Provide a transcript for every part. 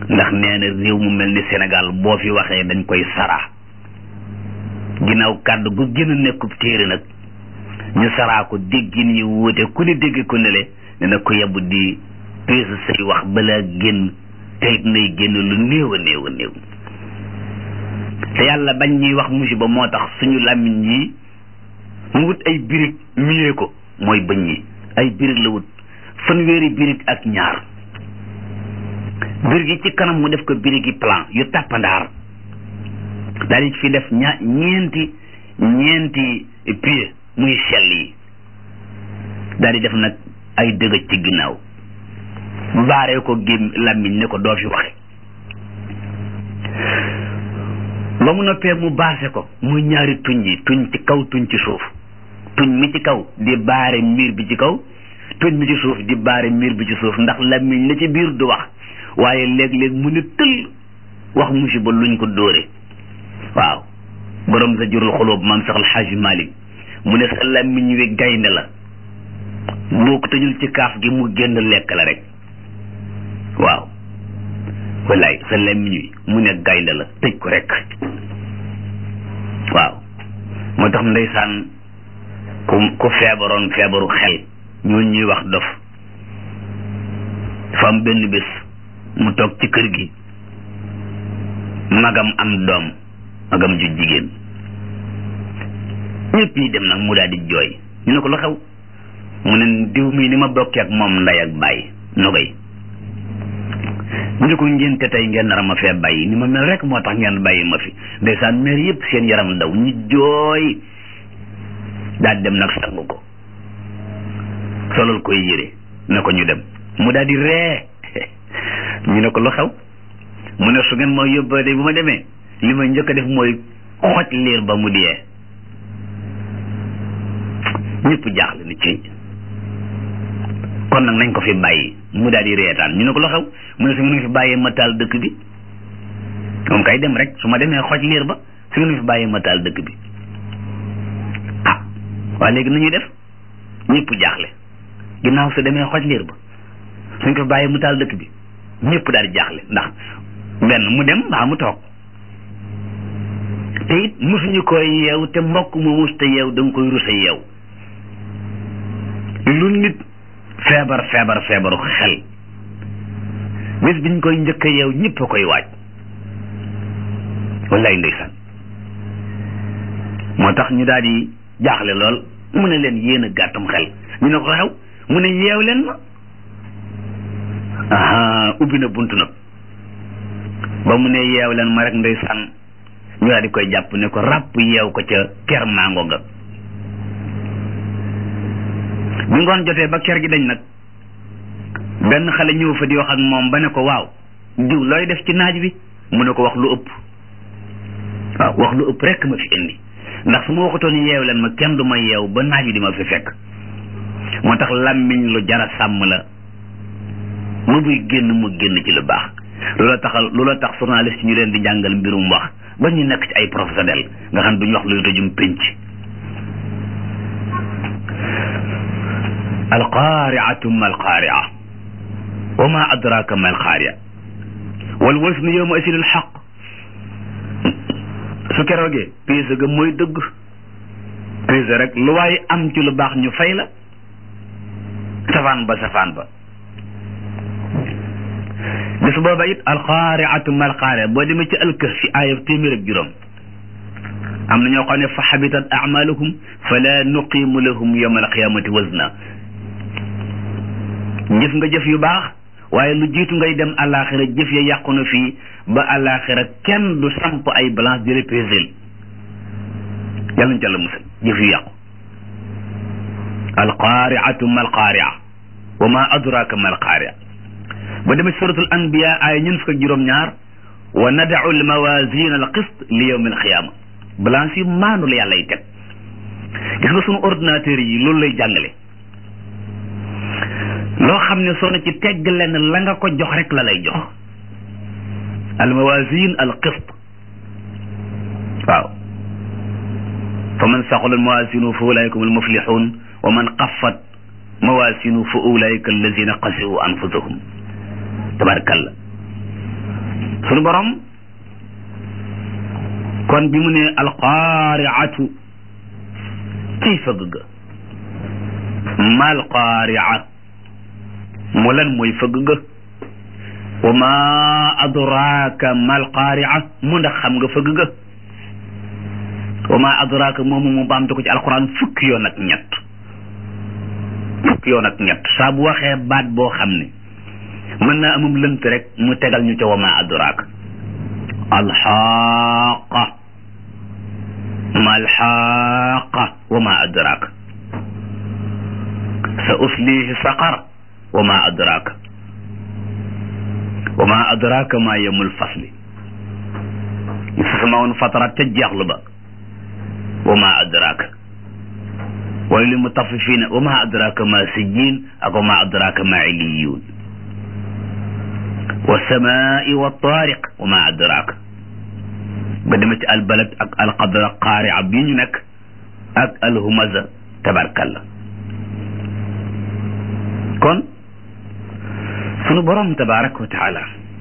ndax nee na réew mu mel ni Sénégal boo fi waxee dañ koy saraa ginnaaw kàddu gu gën a nekkub téere nag ñu saraa ko déggin yi wuute ku ne dégg ko nele ne na ko yebbu di peese say wax balaa génn teyit nay génn lu néew a néew a néew te yàlla bañ ñuy wax musiba moo tax suñu làmmiñ yi mu wut ay birig miyee ko mooy bëñ yi ay birig la wut fanweeri birig ak ñaar birig yi ci kanam mu def ko birig yi plan yu tàppandaar daal di fi def ña ñeenti ñeenti pied muy sell yi daal di def nag ay dëgëj ci ginnaaw baaree ko gém làmmiñ ne ko doo fi waxe ba mu noppee mu baase ko muy ñaari tuñ yi tuñ ci kaw tuñ ci suuf tuñ mi ci kaw di baare miir bi ci kaw tuñ mi ci suuf di baare miir bi ci suuf ndax làmmiñ la ci biir du wax waaye léeg-léeg mu ne tëll wax musiba luñ ko dóore waaw borom sa jurul xulóob maam sax alxaaji malik mu ne sa làmmiñ wi gaynde la boo ko tëjul ci kaaf gi mu génn lekk la rek waaw wallaay sa làmmiñ wi mu ne gaynde la tëj ko rek waaw moo tax ndeysaan ku ku feebaroon feebaru xel ñooñu ñuy wax dof dafa am benn bés mu toog ci kër gi magam am doom magam ju jigéen ñëpp yi dem nag mu daal di jooy ñu ne ko lu xew mu ne diw mii ni ma bokkee ak moom nday ak bàyyi nogay ñu ne ko ngénte tey ngeen nar ma fee bàyyi ni ma mel rek moo tax ngeen bàyyi ma fi ndeysaan meer yëpp seen yaram daw ñu jooy daal dem nag sangu ko solal koy yére ne ko ñu dem mu daal di ree ñu ne ko lu xew mu ne su ngeen ma yóbbee de bu ma demee li ma njëkk a def mooy xoj liir ba mu dee ñëpp jaaxle ni ci kon nag nañ ko fi bàyyi mu daal di reetaan ñu ne ko lu xew mu ne su ngeen fi bàyyee ma taal dëkk bi moom kay dem rek su ma demee xoj liir ba su ngeen fi bàyyee ma taal dëkk bi ah waaye léegi nañuy def ñëpp jaaxle ginnaaw su demee xoj liir ba suñ ko bàyyee mu taal dëkk bi ñëpp daal di jaaxle ndax benn mu dem mbaa mu toog te it mosuñu koy yeew te mbokk mu mus te yeew da nga koy rusa yeew lu nit feebar feebar feebaru xel bés biñ koy njëkk a yeew ñëpp a koy waaj wallaay ndeysaan moo tax ñu daal di jaaxle lool mu ne leen yéen a gàttum xel ñu ne ko xew mu ne yeew leen ma aha ubbi na bunt nag ba mu ne yeew leen ma rek ndeysaan ñu daal di koy jàpp ne ko ràpp yeew ko ca ker mango ga bi ngoon jotee ba ker gi dañ nag benn xale ñëw fa di wax ak moom ba ne ko waaw diw looy def ci naaj bi mu ne ko wax lu ëpp waaw wax lu ëpp rek ma fi indi ndax su ma waxatoon yeew leen ma kenn du ma yeew ba naaj bi di ma fi fekk moo tax làmmiñ lu jara sàmm la mu buy génn mu génn ci lu baax loola taxal loola tax journaliste ñu leen di jàngal mbirum wax ba ñu nekk ci ay professionnel nga xam duñu wax luy tëjum pénc alqaariatu ma alqaaria wa ma adraka ma alqaaria wal wasnu yawma asin alxaq su keroogee peese ga mooy dëgg peese rek lu waaye am ci lu baax ñu fay la safaan ba safaan ba bis booba it alqaariatu ma alqaaria boo demee ci alkahfi aaya téeméer ak juróom am na ñoo xam ne fa xabitat amaluhum fala nuqimu lahum yawma alqiyamati wazna jëf nga jëf yu baax waaye lu jiitu ngay dem àllaaxira jëf ya yàqu na fii ba àllaaxira kenn du samp ay balance di repéser yàlla ñu jàll musal jëf yu yàqu alqaariatu ma alqaaria wa ma adraka ma alqaaria ba demee suratul anbiya ay ñun fukk ak juróom-ñaar wa nadau almawasina alqist li yawmi alqiyama balance yu maanu la yàlla y teg gis nga sunu ordinateur yi loolu lay jàngale loo xam ne soo na ci tegg lenn la nga ko jox rek la lay jox almawasin alqist waaw fa man saxulat mawasinu fa ulaika hum almuflixun wa man xafat mawasinu fa ulaika allazina xasiru anfusahum tabarakalla sunu borom kon bi mu ne alqaariatu ciy fëgg ga mal qaaria mu lan mooy fëgg ga wa ma adraaka mal qaaria mu ndax xam nga fëgg ga wa ma adraaka moomu mu baamte ko ci alquran fukki yoon ak ñett fukki yoon ak ñett saa bu waxee baat boo xam ne mën naa amum lënt rek mu tegal ñu ca wa ma adraaka alxaaqa ma alxaaqa wa ma adraaka sa uslihi saqar wa ma adraaka wa ma adraaka ma yemul fasli sa sama woon fatarat ca jeexlu ba wa ma adraaka wala li mutaffifina wa ma adraaka ma sijjiin ak wa ma adraaka ma illiyuun wa samaai wa taariq wa ma adraaka ba dema ci albalad ak alqadra qaaria bi ñu nekk ak alhumaza tabarkalla kon sunu borom tabaraka wa taala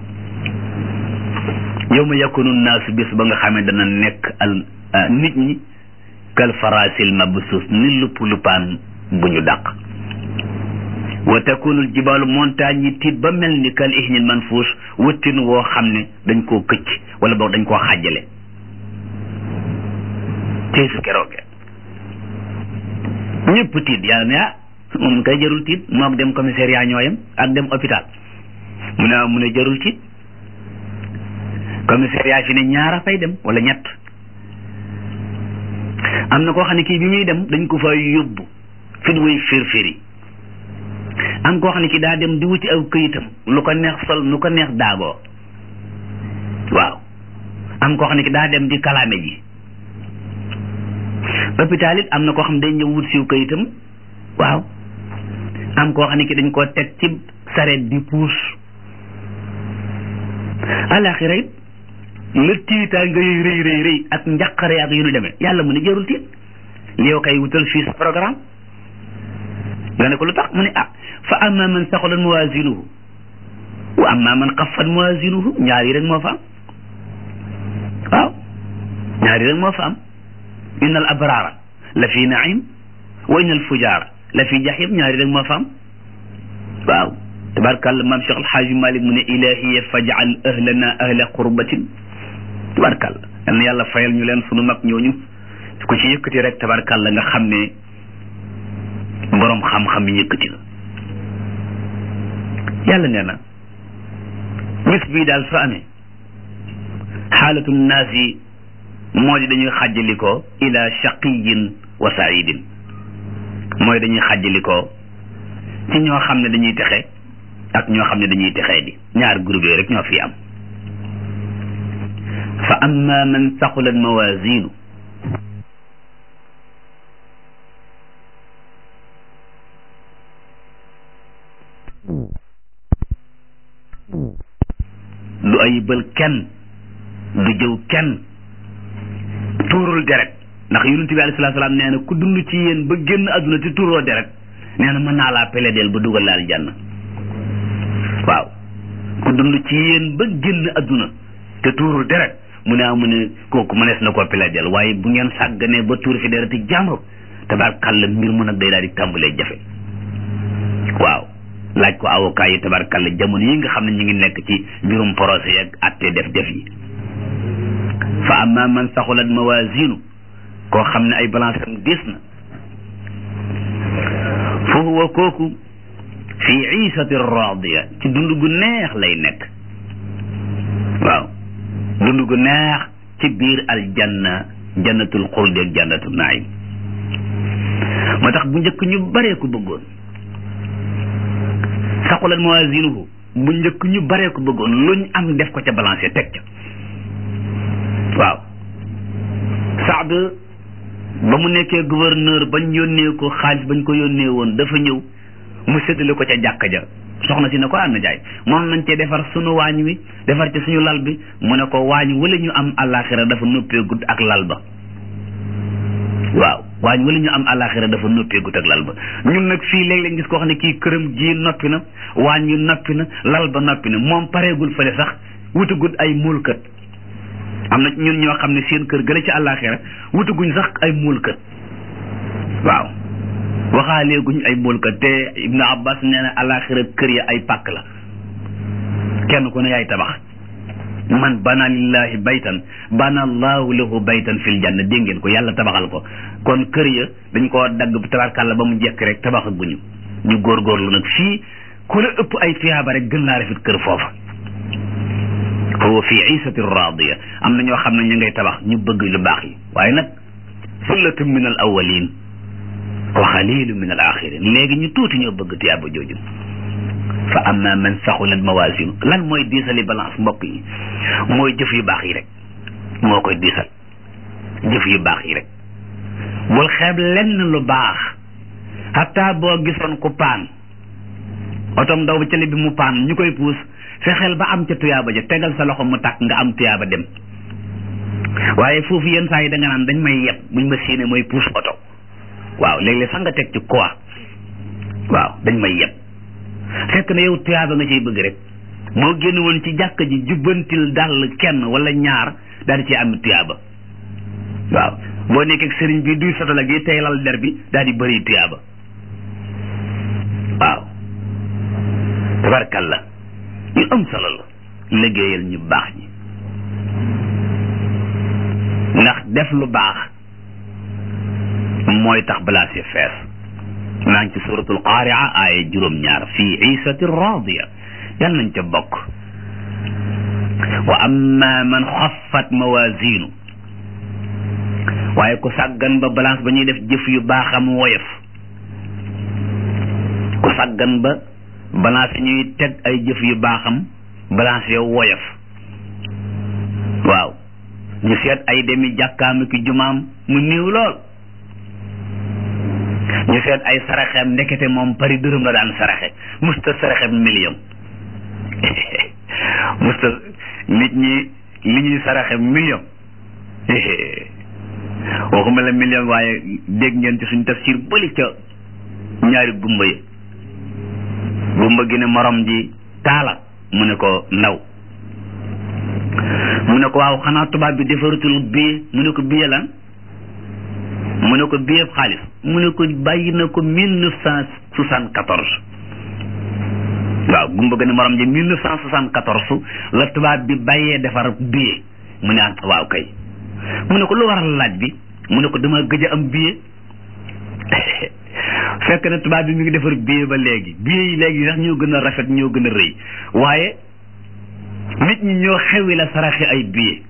yawma yakunu naasu bis ba nga xamee dana nekk al nit ñi kal farasil mabsuus ni lupp luppaan bu ñu dàq wa takunul jibaalu montagne yi tiit ba mel ni kal ihnil manfuus wëttin woo xam ne dañ koo këcc wala boog dañ koo xàjjale tey su kerooge ñëpp tiit yàlla ne ah moom kay jarul tiit moog dem commissariat ñooyam ak dem hôpital mu ne mu ne jarul tiit commissariat fi ne ñaara fay dem wala ñett am na koo xam ne kii bi muy dem dañ ko fa yóbbu fi way firfiri am koo xam ne kii daa dem di wuti aw këyitam lu ko neex sol nu ko neex daagoo waaw am koo xam ne kii daa dem di kalaame ji hôpital it am na koo xam ne day ñëw wut siw këyitam waaw am koo xam ne kii dañ koo teg ci sareet di puus alaxira it la tiitaa ngay rëy rëy rëy ak njaqare ak yu nu demee yàlla mu ne jarul tiit li yow kay wutal fii sa programme nga ne ko lu tax mu ne ah fa amma man saxulat mawazinuhu wa amma man xaffat mawazinuhu ñaar yi rek moo fa am waaw ñaar yi rek moo fa am inna al abrara la fi naim wa inna al fujara la fi jahim ñaar yi rek moo fa am waaw tabarkàlla maam Cheikh alxaaji Malik mu ne ilahiya fajal ahlana ahla qurbatin tabarkàlla yal na yàlla fayal ñu leen sunu mag ñooñu ku ci yëkkati rek tabarkàlla nga xam ne boroom xam-xam yi yëkkati la yàlla nee na bis bii daal su amee xaalatu naas yi moo di dañuy xàjjalikoo ila shaqiyin wa saidin mooy dañuy xàjjalikoo ci ñoo xam ne dañuy texe ak ñoo xam ne dañuy texee di ñaar groupe yooyu rek ñoo fi am fa amma man saqulat mawazinu du ayibal kenn du jëw kenn tuurul deret ndax yonent bi alayhi salaatu salaam nee na ku dund ci yéen ba génn àdduna te tuuroo deret nee na mën naa laa peledeel ba dugal laal jànn waaw ku dund ci yéen ba génn àdduna te tuurul deret mu ne mu ne kooku mënees na koo peledeel waaye bu ngeen sàgganee ba tuur fi dereti jàmbur tabarkàlla mbir mu nag day daal di tàmbalee jafe waaw laaj ko avocat yi tabarkàlla jamono yi nga xam ne ñu ngi nekk ci mbirum procès yeeg atte def def yi fa amma man saxulat mawazinu koo xam ne ay balance am diis na fa huwa kooku fi iisati radiya ci dund gu neex lay nekk waaw dund gu neex ci biir aljanna jannatul xuldi ak jannatul naim moo tax bu njëkk ñu baree ko bëggoon saqulat mawazinuhu bu njëkk ñu baree ko bëggoon luñ am def ko ca balancé teg ca waaw Saad ba mu nekkee gouverneur bañ yónnee ko xaalis bañ ko yónnee woon dafa ñëw mu séddale ko ca jàkka ja soxna si ne ko ànd jaay moom nañ cee defar sunu waañ wi defar ci suñu lal bi mu ne ko waañ wala ñu am àllaaxira dafa noppeegut ak lal ba waaw waañ wala ñu am àllaaxira dafa noppeegut ak lal ba ñun nag fii léeg-léeg gis koo xam ne kii këram ji noppi na waañ wi noppi na lal ba noppi na moom pareegul fële sax wutagut ay muulkat am na ñun ñoo xam ne seen kër gële ci àllaaxira wutaguñ sax ay muulkat waaw waxaaleeguñ ay muulkat te Ibnu Abbas nee na àllaaxira kër ya ay pàkk la kenn ku ne yaay tabax man bana lillahi baytan bana allahu lahu baytan fil janna dégg ngeen ko yàlla tabaxal ko kon kër ya dañ koo dagg tabarkàlla ba mu jekk rek tabaxaguñu ñu góorgóorlu nag fii ku la ëpp ay tuyaaba rek gën laa rafet kër foofa huwa fi isati radiya am na ñoo xam ne ñu ngay tabax ñu bëgg lu baax yi waaye nag sullatun min al awalin wa xalilu min al axirin léegi ñu tuuti ñoo bëgg tuyaaba jooju fa amma man saxulat mawasinu lan mooy diisali balance mbokk yi mooy jëf yu baax yi rek moo koy diisal jëf yu baax yi rek bul xeeb lenn lu baax hatta boo gisoon ku paan otom ndaw ba cële bi mu paan ñu koy puus fexeel ba am ca tuyaaba ja tegal sa loxo mu tàkk nga am tuyaaba dem waaye foofu yenn saa yi da nga naan dañ may yeb buñ ma séenee mooy puus oto waaw léeg-léeg sax nga teg ci quoi waaw dañ may yeb fekk na yow tuyaaba nga ciy bëgg rek moo génn woon ci jàkka ji jubbantil dal kenn wala ñaar daal di ciy am tuyaaba waaw boo nekkee ak sëriñ bi duy sotala gi tey lal der bi daal di bëri tuyaaba waaw tabarkalla yu am solo la liggéeyal ñu baax ñi ndax def lu baax mooy tax balaa si fees naa ngi ci suratul qaari'a aaya juróom-ñaar fii isati radiya yal nañ ca bokk wa amma man xaffat mawazinu waaye ku sàggan ba balance ba ñuy def jëf yu baaxam woyof ku sàggan ba balance ñuy teg ay jëf yu baaxam balance yow woyof waaw ñu seet ay demi jàkkaami ki jumaam mu néew lool ñu seet ay saraxeem ndekete moom pari dërëm la daan saraxe musta saraxeem million musta nit ñi li ñuy saraxe million waxuma la million waaye dégg ngeen ci suñ tafsir bëli ca ñaari gumba yi gumba gi ne morom ji taala mu ne ko ndaw mu ne ko waaw xanaa tubaab bi defaratul billet mu ne ko billet lan mu ne ko billet xaalis mu ne ko bàyyi na ko mille neuf cent soixante quatorze waaw gumba gi ne morom ji mille neuf cent soixante quatorze la tubaab bi bàyyee defar billet mu ne ah waaw kay mu ne ko lu waral laaj bi mu ne ko dama gëj a am billet fekk na tubaab bi mi ngi defar billet ba léegi billet yi léegi sax ñoo gën a rafet ñoo gën a rëy waaye nit ñi ñoo xewi la saraxe ay billet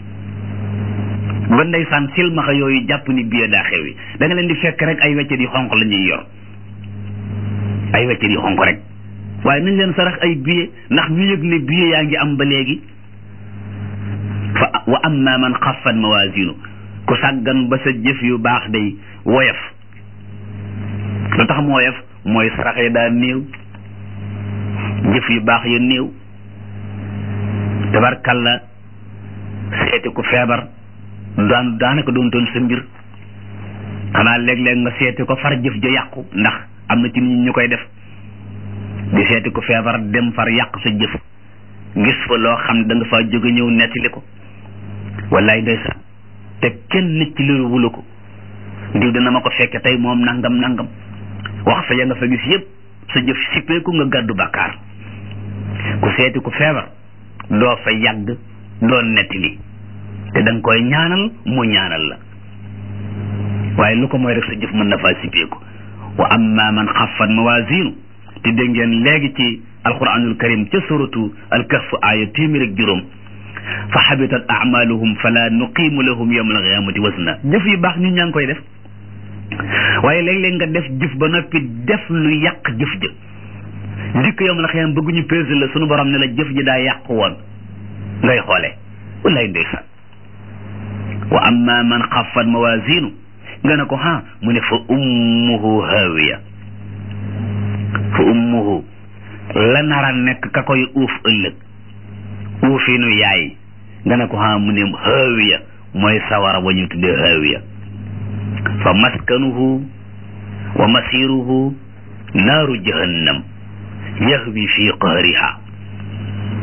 ba ndeysaan silmaxa yooyu jàpp ni billet daa xewi da nga leen di fekk rek ay weccet yu xonq la ñuy yor ay weccet yu xonq rek waaye nañ leen sarax ay billet ndax ñu yëg ne billet yaa ngi am ba léegi fa wa amma man xaffat mawazinu ku sàggan ba sa jëf yu baax day woyof lu tax mu woyof mooy sarax yi daa néew jëf yu baax ya néew tabarkalla seeti ku feebar daan daanaka doon toon sa mbir xanaa léeg-léeg nga seeti ko far jëf ja yàqu ndax am na ci nit ñu koy def di seeti ku feebar dem far yàq sa jëf gis fa loo xam ne da nga faa jóge ñëw nettali ko wallaay ndeysaan te kenn nit ci loolu wula ko diw dina ma ko fekke tey moom nangam nangam wax fa ya nga fa gis yëpp sa jëf sippeeku nga gàddu bàkkaar ku seeti ku feebar doo fa yàgg doo nettali te da nga koy ñaanal mu ñaanal la waaye lu ko mooy rek sa jëf mën na faa sippeeku wa amma man xaffat mawazinu te dégg ngeen léegi ci alquranul karim ca suratu alkahf aaya téeméer ak juróom fa xabitat amaluhum fala nuqimu lahum yawma alqiyamati wasna jëf yu baax nit ñaa ngi koy def waaye léeg-léeg nga def jëf ba noppi def lu yàq jëf ja dikk yawma alqiyam bëgguñu peese la sunu borom ne la jëf ji daa yàq woon ngay xoole wallaay ndeysaan wa amma man xaffat mawazinu nga ne ko ha mu ne fa ummuhu hawiya fa ummuhu la nara nekk ka koy uuf ëllëg uufinu yaay nga ne ko ha mu ne hawiya mooy sawara wa ñu tuddee hawiya fa maskanuhu wa masiruhu naaru jahannam yahwi fi qahriha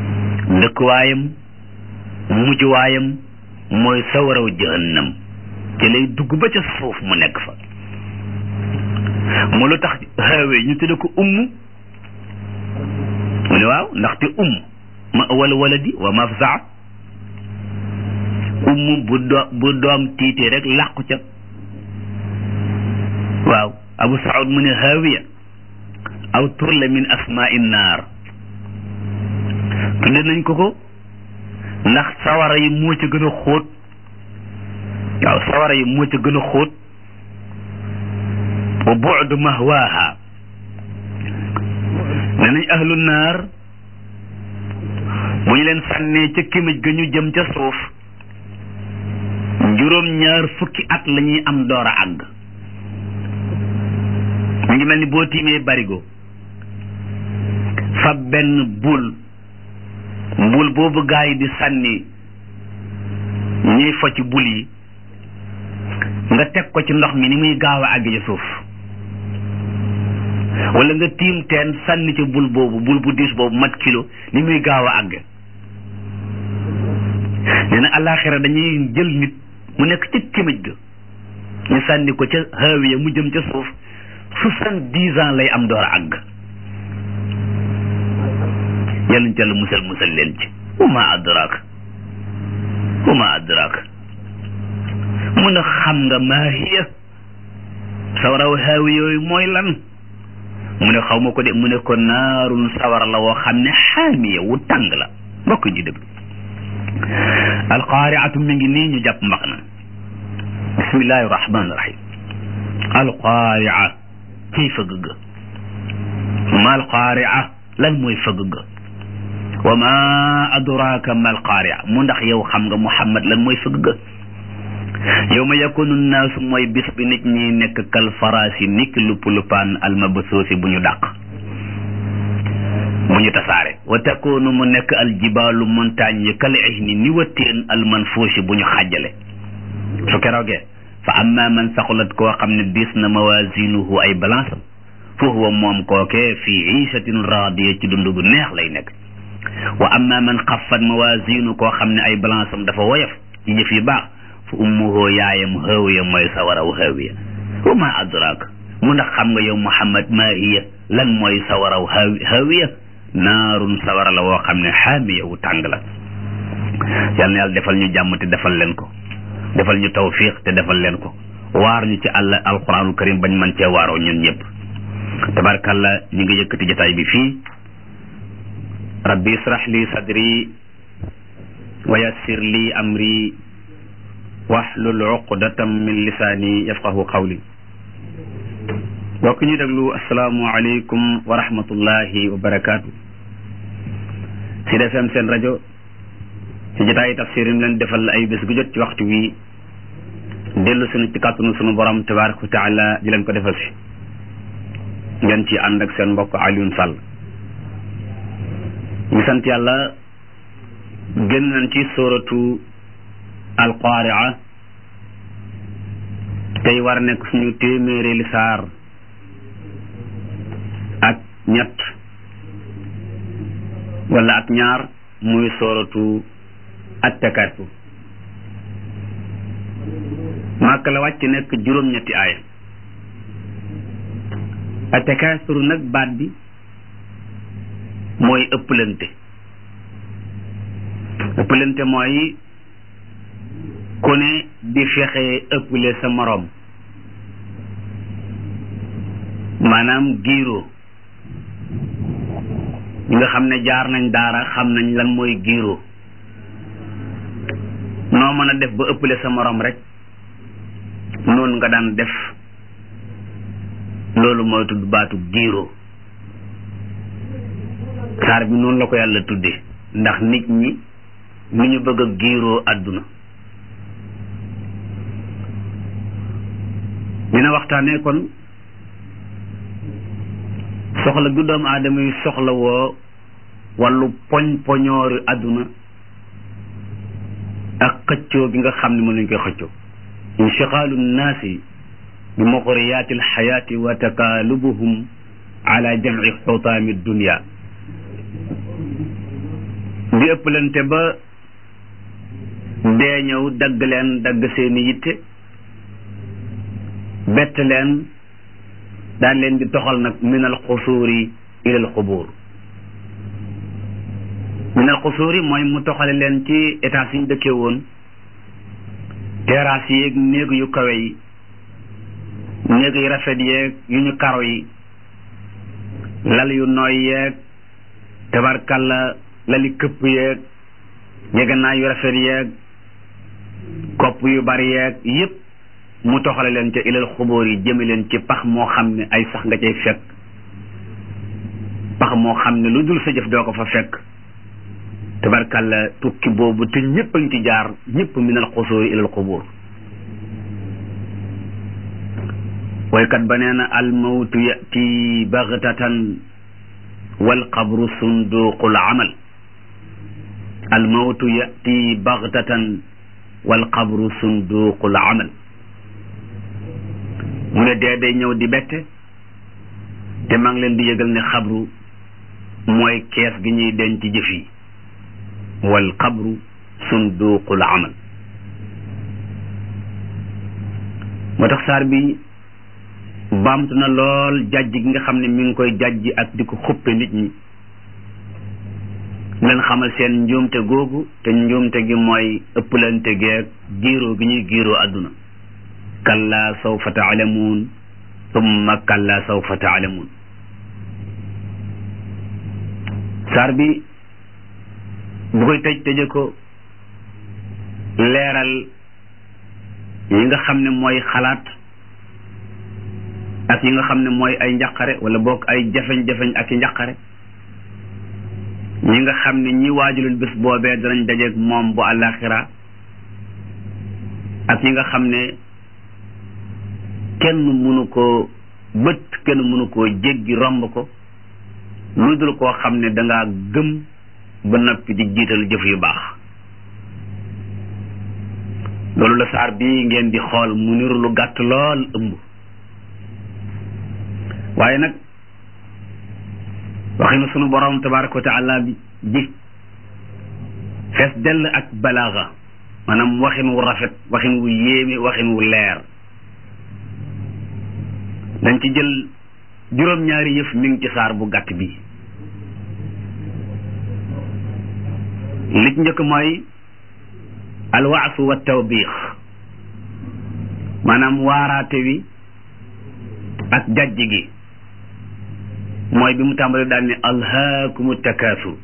dëkkuwaayam mujjuwaayam mooy sawaraw jahannam ci lay dugg ba ca suuf mu nekk fa mu lu tax xaawee ñu tudde ko umm mu ne waaw ndaxte umm ma wala waladi wa mafzaa umm bu do bu doom tiitee rek làqu ca waaw abu saud mu ne haawiya aw tur la min asmaai naar tudde nañ ko ko ndax sawara yi moo ca gën a xóot waaw sawara yi moo ca gën a xóot wa bu'du mahwaaha ne nañ ahlu naar bu ñu leen sànnee ca kimij ga ñu jëm ca suuf juróom ñaar fukki at la ñuy am door a àgg mu ngi mel ni boo tiimee barigo fa benn bul bul boobu gaa yi di sànni ñuy fo ci bul yi nga teg ko ci ndox mi ni muy gaaw a àgg ca suuf wala nga tiim teen sànni ca bul boobu bul bu diis boobu mat kilo ni muy gaaw a àgg nee na alaxira dañuy jël nit mu nekk ci kimij ga ñu sànni ko ca hawiya mu jëm ca suuf soixante-dix ans lay am door a àgg yàlla ñu ca la musal musal leen ci wama adraak wama adraak mun a xam nga maa hiya sawaraw haawi yooyu mooy lan mu ne xaw ma ko de mu ne ko naarun sawara la woo xam ne xaamiya wu tàng la mbokk ji dëgg alqaariatu mi ngi nii ñu jàpp mbax na bismillahi rahmaani rahim alqaaria ciy fëgg ga ma alqaaria lan mooy fëgg ga wa ma adraaka ma alqaaria mu ndax yow xam nga muhammad lan mooy fëgg ga yow ma yakunu naasu mooy bis bi nit ñi nekk kal faraasi niki lupp luppaan almabasuusi bu ñu dàq bu ñu tasaare wa takunu mu nekk aljibaalu montagne yi kal ihni ni watteen almanfuusi bu ñu xàjjale su keroogee fa amma man saqulat koo xam ne diis na mawazinuhu ay balance am fa huwa moom kookee fii iishatin raadiya ci dund gu neex lay nekk wa amma man xaffat mawazinu koo xam ne ay balance am dafa woyof ci jëf yi baax fa ummuhu yaayam hawiya mooy sawaraw hawiya wa ma adraak mu ndax xam nga yow muhammad maa hiya lan mooy sawaraw hawiya naarun sawara la woo xam ne xaamiya wu tàng la yal na yàlla defal ñu jàmm te defal leen ko defal ñu tawfiq te defal leen ko waar ñu ci àll alquranul karim bañ man cee waaroo ñun ñëpp tabarkalla ñu ngi yëkkati jotaay bi fii rabbi israh li sadri wa yassir li amri wahlul uqdatam min lisaani yafqahu qawli bokk ñu déglu asalaamu aleykum wa rahmatullahi wa barakaatu Sud FM seen rajo ci jotaayi tafsir yi leen defal ay bés gu jot ci waxtu wi dellu sunu ci kàttanu sunu borom tabaraka wa taala di leen ko defal si ngeen ci ànd ak seen mbokk Alioune Sall ñu sant yàlla génn nañ ci suratu alqaaria tey war a nekk suñu téeméeri li saar ak ñett wala ak ñaar muy suratu at-takaasur màkk la wàcc nekk juróom-ñetti aaya at-takaasur nag baat bi mooy ëpplante ëpplante mooy ku ne di fexe ëpple sa moroom maanaam giiroo ñi nga xam ne jaar nañ daara xam nañ lan mooy giiroo noo mën a def ba ëpple sa moroom rek noonu nga daan def loolu mooy tudd baatu giiroo saar bi noonu la ko yàlla tudde ndax nit ñi ni ñu bëgg a giiroo àdduna dina waxtaanee kon soxla gu doomu aadama yi soxla woo wàllu poñ poñoori àdduna ak xëccoo gi nga xam ne mën nañ koy xëccoo inchixaalu nnaasi bi muqriyaati alxayaati wa takaalubuhum ala jamci xutaami dunia di ëpplante ba dee ñëw dagg leen dagg seeni yitte bett leen daan leen di toxal nag minal xusuuri ilal xubuur minal xusuuri mooy mu toxale leen ci état yi ñu dëkkee woon terrasse yeeg néeg yu kawe yi néeg yu rafet yeeg yu ñu karo yi lal yu nooy yeeg tabarkalla lali këpp yeeg njëganaay yu rafet yeeg kopp yu bari yeeg yépp mu toxale leen ca ilal xubóor yi jëme leen ci pax moo xam ne ay sax nga cay fekk pax moo xam ne lu dul sa jëf doo ko fa fekk tabarkalla tukki boobu te ñëpp a ngi ci jaar ñëpp minal xusóor yi ilal xubóor waykat ba nee na almawtu yati bagtatan walqabru sunduqul amal almawtu yati bagtatan walqabru sunduqul amal mu ne dee day ñëw di bette te maa ngi leen di yëgal ne xabru mooy kees gi ñuy denc ci jëf yi wal xabru sunduqul amal moo tax saar bi baamtu na lool jàjj gi nga xam ne mi ngi koy jàjj ak di ko xuppe nit ñi leen xamal seen njuumte googu te njuumte gi mooy ëpplante geeg giiroo gi ñuy giiroo àdduna kalla sawfa taalamuun tumma kalla sawfa taalamuun saar bi bu koy tëj tëje ko leeral yi nga xam ne mooy xalaat ak yi nga xam ne mooy ay njaqare wala boog ay jafeñ-jafeñ ak i njaqare ñi nga xam ne ñi waajulul bés boobee danañ dajeeg moom bu àllaaxira ak yi nga xam ne kenn mënu koo bët kenn mënu koo jéggi romb ko lu dul koo xam ne dangaa gëm ba noppi di jiital jëf yu baax loolu la saar bii ngeen di xool mu niru lu gàtt lool ëmb waaye nag waxinu sunu borom tabaraka wa taala bi bi fees dell ak balaaga maanaam waxin wu rafet waxin wu yéeme waxin wu leer dañ ci jël juróom-ñaari yëf mi ngi ci saar bu gàtt bi li ci njëkk mooy alwaasu wa tawbiix maanaam waaraate wi ak jajj gi mooy bi mu tàmbali daal ne alhaakumu takaasur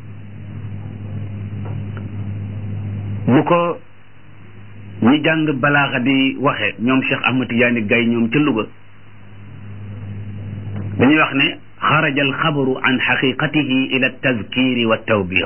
bu ko ñi jàng balaaxa di waxe ñoom Cheikh Ahmad Tidiane Gaye ñoom ca Louga dañuy wax ne xaraja alxabaru an xaqiqatihi ila tazkiri wa tawbiix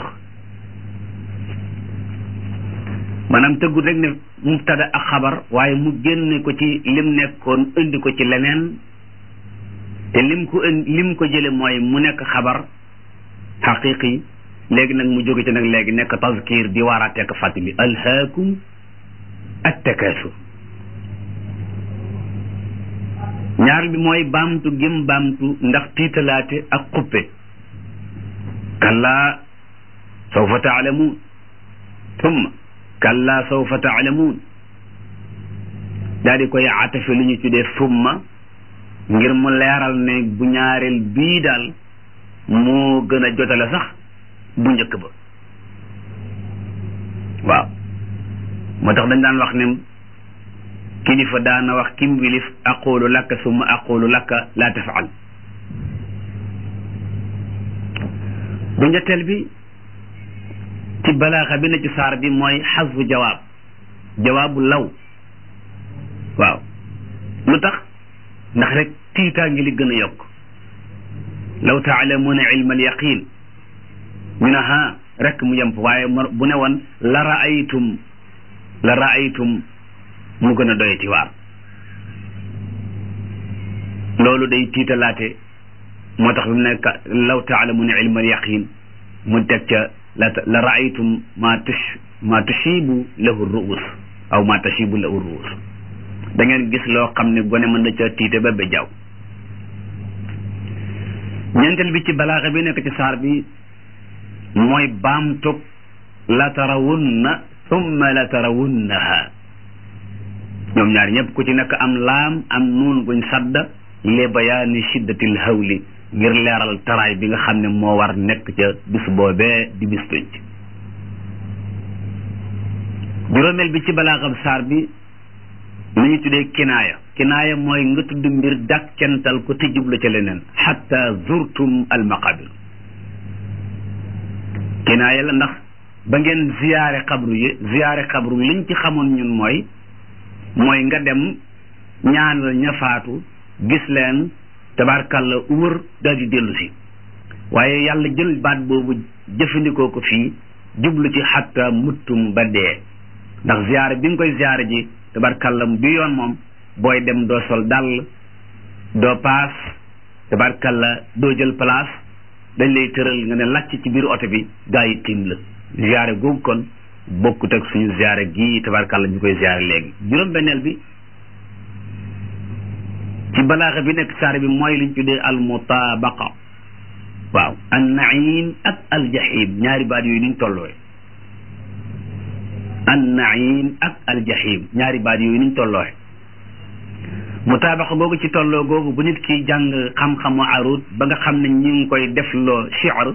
maanaam tëggul rek ne mubtada ak xabar waaye mu génne ko ci lim nekkoon indi ko ci leneen te lim ko indi lim ko jële mooy mu nekk xabar xaqiqi léegi nag mu jóge ci nag léegi nekk tazkir di waaraate ak fàttali alhaakum attakaasur ñaar bi mooy baamtu gim baamtu ndax tiitalaate ak xuppe kallaa sawfa taalamuun tumma kallaa sawfa taalamuun daal di koy atafe lu ñu tuddee summa ngir mu leeral ne bu ñaareel bii daal moo gën a jotale sax bu njëkk ba waaw moo tax dañ daan wax ne kilifa daana wax kim wilif aqulu lakka summa aqulu lakka laa tafaal bu ñetteel bi ci balaaxa bi na ci saar bi mooy xasfu jawaab jawaabu law waaw lu tax ndax rek tiitaa ngi li gën a yokk law taalamuuna ilma al yaqin ñu ne ha rek mu yem waaye bu ne woon la raaytum la raaytum mu gën a doye ci waar loolu day tiitalaate moo tax bi mu nekk law taalamuuna ilma al yaqin mu teg ca la la raaytum ma tush ma tushibu lahu ruus aw ma tashibu lahu ruus da ngeen gis loo xam ne gone mën na ca tiite ba ba jaww ñeenteel bi ci balaaxa bi nekk ci saar bi mooy baamtug la tarawunna summa la tarawunnaha ñoom ñaar ñëpp ku ci nekk am laam am nuun guñ sadda li bayaani shiddatil hawli ngir leeral taraay bi nga xam ne moo war nekk ca bis boobee di bis penc juróomeel bi ci balaaxam saar bi lu ñu tuddee kinaaya kinaaya mooy nga tudd mbir dàkkental ko te jublu ca leneen xatta zurtum almaqabir kinaaya la ndax ba ngeen ziyaare xabru yi ziyaare xabru yi liñ ci xamoon ñun mooy mooy nga dem ñaanal ña faatu gis leen tabarkalla wër daal di dellu si waaye yàlla jël baat boobu jëfandikoo ko fii jublu ci xatta muttum ba dee ndax ziyaare bi nga koy ziyaare ji tabarkalla bi yoon moom booy dem doo sol dàll doo paas tabarkalla doo jël place dañ lay tëral nga ne làcc ci biir oto bi gaa yi tiim la ziyaare googu kon bokkut ak suñu ziyaare gii tabarkalla ñu koy ziyaare léegi juróom-benneel bi ci balaaxa bi nekk saar bi mooy liñ tuddee al mutaabaqa waaw an naim ak al jahim ñaari baat yooyu niñ tollooy an naim ak al jahim ñaari baat yooyu niñ tollooy mutaabaqa googu ci tolloo googu bu nit ki jàng xam-xamu arut ba nga xam ne ñi ngi koy def loo shi'r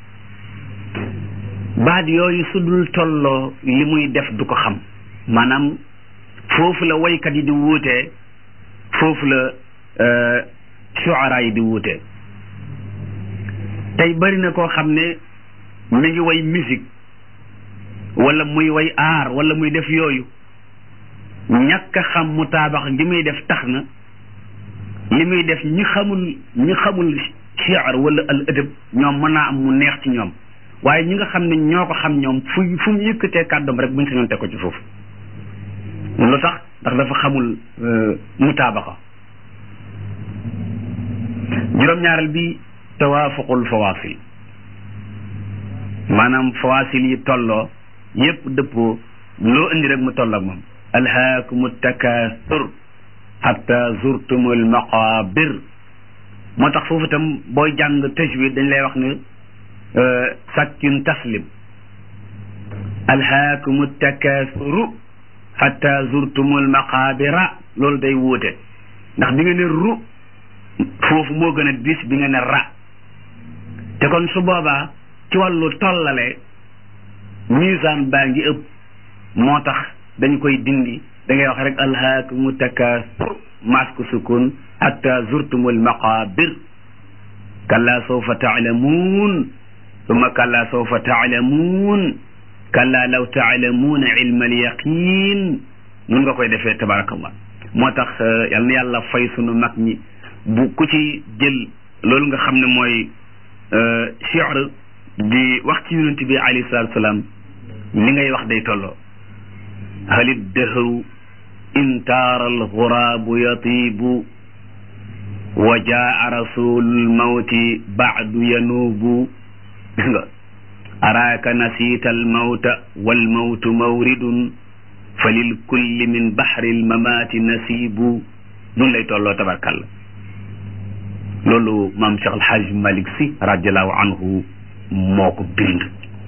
baat yooyu su dul tolloo li muy def du ko xam maanaam foofu la waykat yi di wuutee foofu la shuara yi di wuutee tey bari na koo xam ne mi ngi way musique wala muy way aar wala muy def yooyu ñàkk a xam mutaabax gi muy def tax na li muy def ñi xamul ñi xamul shi'r wala al adab ñoom mën naa am mu neex ci ñoom waaye ñi nga xam ne ñoo ko xam ñoom fu fu mu yëkkatee kàddoom rek buñ sañoon teg ko ci foofu lu tax ndax dafa xamul mutaabaqa juróom-ñaareel bi tawaafuqul fawaasil maanaam fawaasil yi tolloo yépp dëppoo loo indi rek mu tolloo ak moom alhaakumu takaasur hatta zurtumul maqabir moo tax foofu itam booy jàng tajwid dañ lay wax ne sakkin taslim alhaakumu takaasuru hatta zurtumul maqabira loolu day wuute ndax bi nga ne ru foofu moo gën a dis bi nga ne ra te kon su boobaa ci wàllu tollale misaan baa ngi ëpp moo tax dañ koy dindi da ngay wax rek alhaakumu takaasur masku sukun hatta zurtumul maqabir kalla sawfa taalamuun summa kalla sawfa taalamuun kalla law taalamuuna ilma alyaqin nun nga koy defee tabarakallah moo tax yal na yàlla fay sunu mag ñi bu ku ci jël loolu nga xam ne mooy shi'r di wax ci yonent bi alayhi salaatu salaam li ngay wax day tolloo halit dëhëw intaara alxuraabu yatiibu wa jaa rasulul mawti baadu yanuubu gis nga araaka nasiita almawta walmawtu mawridun fa lil kulli min baxri almamaati nasiibu nun lay tolloo tabarkalla loolu maam Cheikh Alxaaj Malik Si radiallahu anhu moo ko bind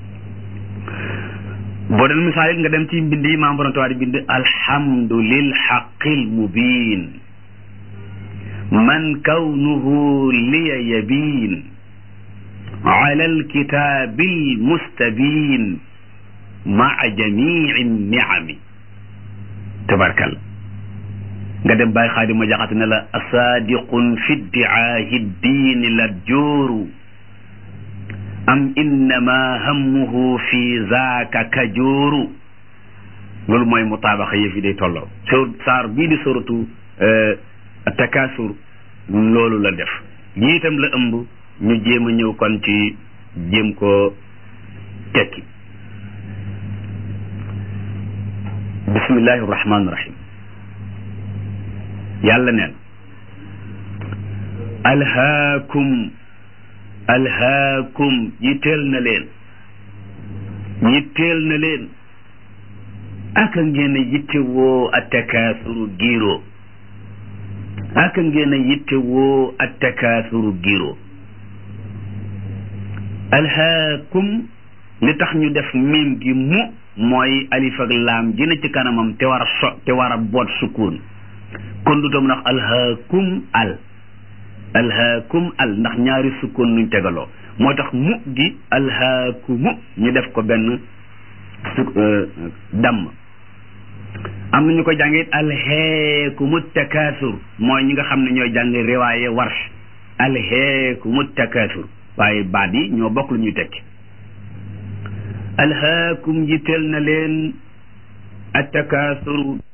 boo doon misaal it nga dem ci mbind yi maam borom tawaari bind alhamdu lil xaqil mubin man kawnuhu liya yabin ala alkitaabi almustabin maa jamici niami tabarkal nga dem bàyyi xaadima jaxate ne la asaadiqun fi ddiaahi ddiini la jooru am innama hammuhu fi zaaka kajooru loolu mooy mutaabaxa yëf yi day tolloo soo saar bii di soratu takasur loolu la def lii itam la ëmb ñu jéem a ñëw kon ci jéem ko tekki bismillahi rahmaani rahim yàlla neen alhaakum alhaakum yitteel na leen yitteel na leen aka ngeen a yitte woo a takaasuru giiroo aka ngeen a yitte woo a takaasuru giiroo alhaakum li tax ñu def miim gi mu mooy alif ak laam gi na ci kanamam te war a so te war a boot sukkuun kon du tam ndax alhaakum al alhaakum al ndax ñaari sukkoon nuñ tegaloo moo tax mu gi alhaakumu ñu def ko benn su damm am na ñu ko jàngee it alheekumu takaasur mooy ñi nga xam ne ñooy jàng riwaaye warsh alheekumu takaasur waaye baat yi ñoo bokk lu ñuy tekki alhaakum yitteel na leen attakaasuru